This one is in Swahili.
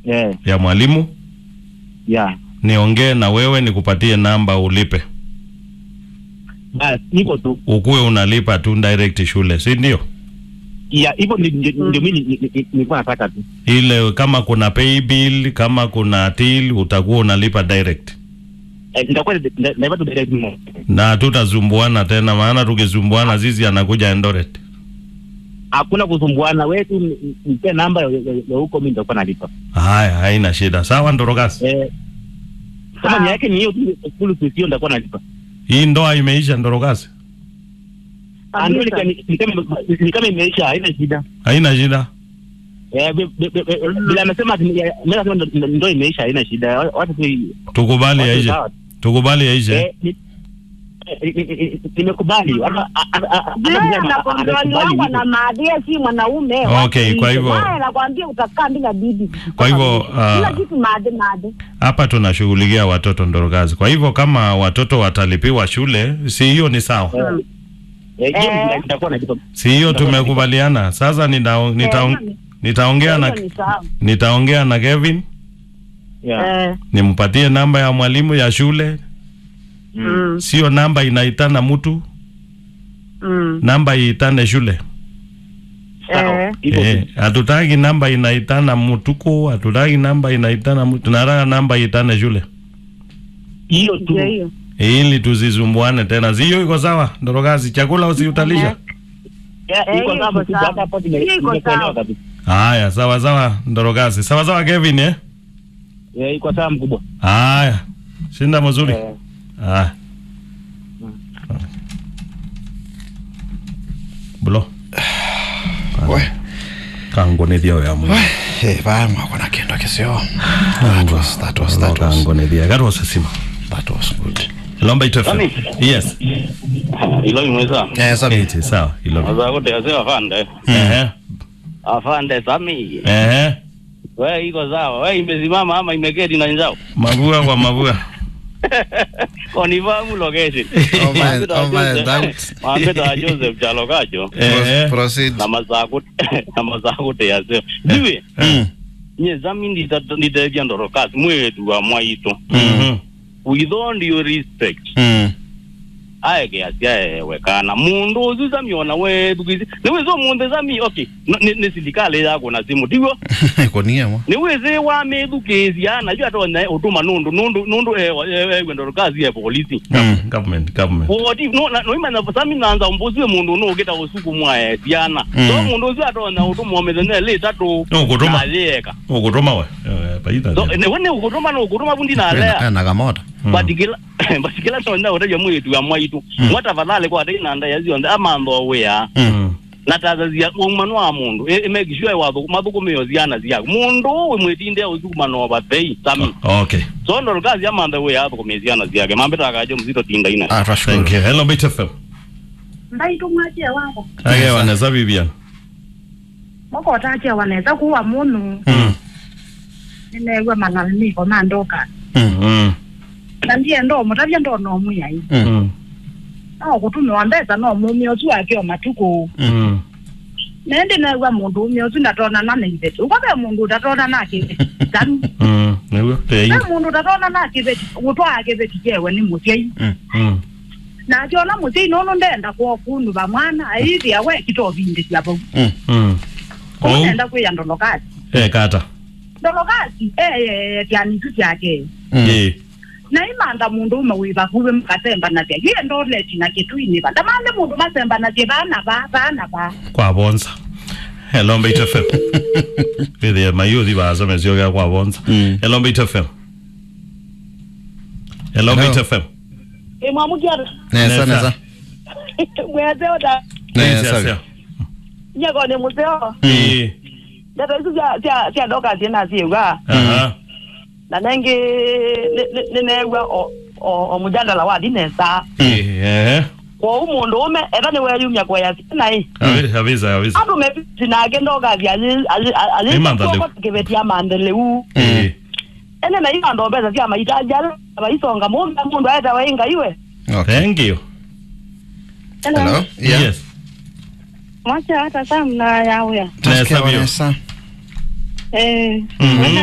Eh, ya mwalimu ya. niongee na wewe nikupatie namba ulipe Basi hivyo tu. ukuwe unalipa tu direct shule si ndio Ya, hivyo ndi- ndi- ndio mimi ni- ni- ni- nilikuwa nataka tu. ile kama kuna pay bill kama kuna till utakuwa unalipa direct Eh, nitakuwa nda- nda- naipa tu direct mo. na tutazumbuana tena maana tukizumbuana zizi anakuja Eldoret Hakuna kusumbuana, wewe tu ni- nipe namba ya ya- ya huko mimi nitakuwa nalipa. haya haina shida sawa ndorokasi Eh, kama ni yake ni hiyo tu full fees hiyo nitakuwa nalipa. hii ndoa imeisha ndorokasi Ah, ndio ni kama ni kama ni kama imeisha, haina shida. haina shida Eh, bi- bi- bi- bi- bila amesema ati mimi nasema ndo- ndo- ndio imeisha, haina shida. Watu tu tukubali watu yaishe sawa. tukubali yaishe Eh, ni- eh, ni- ni- ni- nimekubali. Hata- hata- hata- Yeye hata mzee anakwambia ni amekubali wangu hivyo. na maadili si mwanaume. Okay, Wacha kwa hivyo. hivyo- Naye anakwambia utakaa bila bibi. Kwa hivyo, ah, kila kitu maade maade. hapa tunashughulikia watoto ndorokazi kwa hivyo kama watoto watalipiwa shule si hiyo ni sawa Eh, hiyo Eh. nita- nitakuwa nalipa. si hiyo tumekubaliana sasa nita, nita, Eh, nitaongea na Hiyo ni sawa. nitaongea na Kevin Yeah. Eh, nimpatie namba ya mwalimu ya shule mm, sio namba inaitana mtu mm. namba iitane shule Sawa. Eh. Hivyo tu. Eh, hatutaki namba inaitana mtuko hatutaki namba inaitana mtu tunataka namba iitane shule Hiyo tu. Ndio hiyo. ili tusizumbuane tena sio iko sawa ndorokazi chakula usiutalisha Yeah, Eh, iko hiyo sawa, iko mtu sawa. hata hapo nime- Hiyo iko nimekuelewa sawa. kabisa. haya sawa sawa ndorokazi sawa sawa Kevin eh Eh, iko sawa mkubwa. haya shinda mzuri Eh. haya bulo We, kangonithia ya mu hey, baya mwako na kendo kisio. That was, that was, that was, kangonithia gatwa sesima that was good. lomba itofe Nani? yes ilo imweza Yeah, sabi. iti sawa ilo aza kuti ase afande ehe afande sami ehe we iko sawa we imesimama ama imeketi na njao mavua kwa mavua konifahamu location Oh, man, oh, man, that- mambeta joseph chalo kacho ehe Proceed. na mazaku na mazaku te yaseo ndiwe Mm. nye zami ndita- nditethia ndorokasi mwetu wa mwaitu mhm with all due respect Mm. aeke asiaewekana mundu uzu zamiona wetu kwisi niwizo mundu zami okay no- ni ni silikale yako na simu tigo Konia mo. niwizi wamethukiisia najua tonya utuma nundu nundu nundu egwendoro kazi ya polisi Mm. government government woti no na- noimanya sami nanza umbuziwe mundu nu ugita usuku mwae siana Mm. so mundu ucio atonya utuma omethene li tatu No, ukutuma. nalieka ukutuma we Eh, paita so ne wone ukutuma no ukutuma bundi nalea Eh, Nakamota. batikila batikila tonya uteja mwitu ya mwaitu mwata vadhale kwa tei nanda yazionde amantho wia Mm. natazazia umano wa mundu imekishwe wathu mathukumio ziana ziaku mundu wimwitinde uthukumano vathei sami okay so ndo kazi amanthe we athukumia ziana ziake mambitakajo mzito tinda ina Ah, twashukuru. thank you hello bit fm Ndaitu mwachia wako. age waneza bibian Moko otachia wanaweza kuwa munu. Mm. Nimewa malalamiko na ndoka. Mm. mm Na ndiye ndo mutavya ndo no muya hii. Mm. mm No kutumiwa mbesa no mumi otu akio matuko. mm Nende newa mundu umi otu ndatona na nibeti. Ukobe mundu utatona na kibeti. Tanu. mm niwe tei Na mundu utatona na kibeti. Utwa kibeti jewe ni mutyai. mm Na akiona mutyai nono ndenda kwa kundu ba mwana. Aithi awe kitovindi siapo. Mm. mm oh Nenda kuya ndolokati. eh kata Ndolokati. Eh eh tyanitu tyake. Mm. eh na imanda mundu ume wiva kuve mukasemba natye hiye ndo leti na kitwini va ndamande mundu masemba natye vana va vana va kwabonza hello bit fm vithi mayuthi baza mesio ga kwabonza Mm. hello bit fm hello Hello. bit fm imwamukyara Nesa, Nesa. nesa. mwezeota Nesa, Yes, sabi. yes, nyekone museo eh ndata isu syadoka syena syeuga aha na nengi ninewa omujandala wa dinesa eh kwou mundu ume etha niweyumya kweya syena Avi- avisa avisa andu mepiti nake ndokathi Imantha leu. alikivetia mandeleu eh ene na iyo ndo mbesa sya maitaja abaisonga mumbe mundu aeta wainga iwe Okay. thank you Hello? Yeah. yes mwacha hata saa mna yauya Nesa Nasikia bio. Vanessa. eh Mhm.